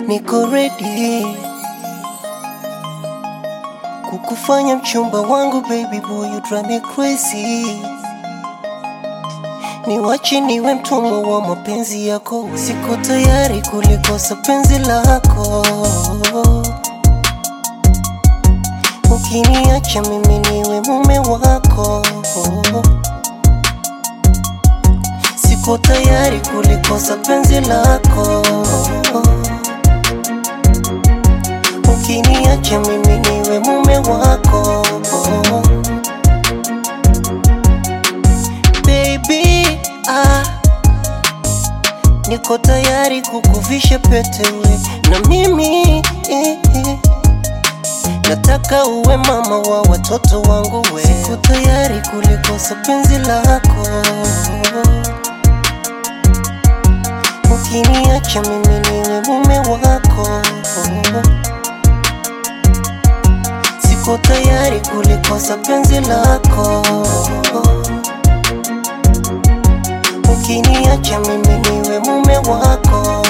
niko ready kukufanya mchumba wangu baby boy, you drive me crazy. Niwache niwe mtumwa wa mapenzi yako, siko tayari kulikosa penzi lako. Ukiniacha mimi niwe mume wako, siko tayari kulikosa penzi lako. Ukiniacha mimi niwe mume wako, baby ah, niko tayari kukuvisha pete we na mimi eh, eh. Nataka uwe mama wa watoto wangu we, siko tayari kulikosa penzi lako. Ukiniacha mimi niwe mume wako, siko tayari kulikosa penzi lako. Ukiniacha mimi niwe mume wako.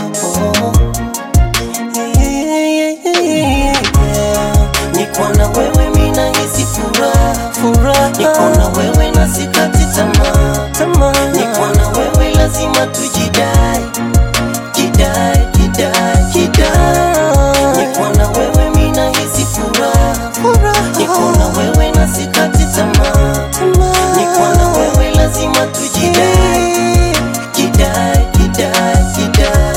Niko na wewe mina hisi furaha furaha, niko na wewe na sikati tamaa tamaa, niko na wewe lazima tujidai jidai jidai jidai, niko na wewe mina hisi furaha furaha, niko na wewe na sikati tamaa tamaa, niko na wewe lazima tujidai jidai jidai jidai.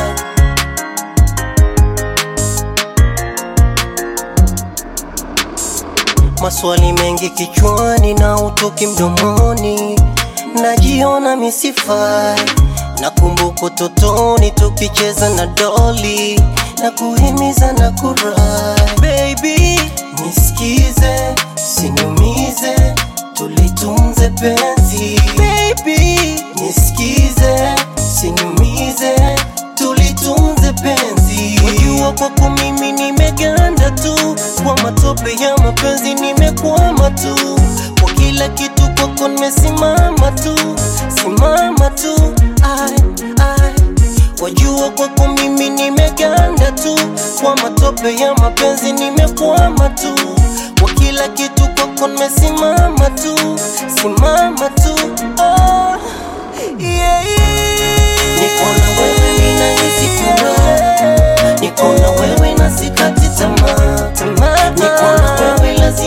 Maswali mengi kichwani na utoki mdomoni, najiona misifai. Nakumbuka utotoni tukicheza na doli na kuhimiza na kurai. Baby, nisikize, usiniumize, tulitunze penzi. Baby, nisikize, usiniumize, tulitunze penzi. Wajua kwako mimi nimeganda tu, kwa matope ya mapenzi nimekwama tu, kwa kila kitu kwako nimesimama tu, simama tu. Ai, ai. Wajua kwako mimi nimeganda tu, kwa matope ya mapenzi nimekwama tu, kwa kila kitu kwako nimesimama tu, simama tu. Oh, yeah, yeah. Niko na wewe ninahisi furaha Niko na wewe na sikati tamaa tamaa, niko na wewe lazima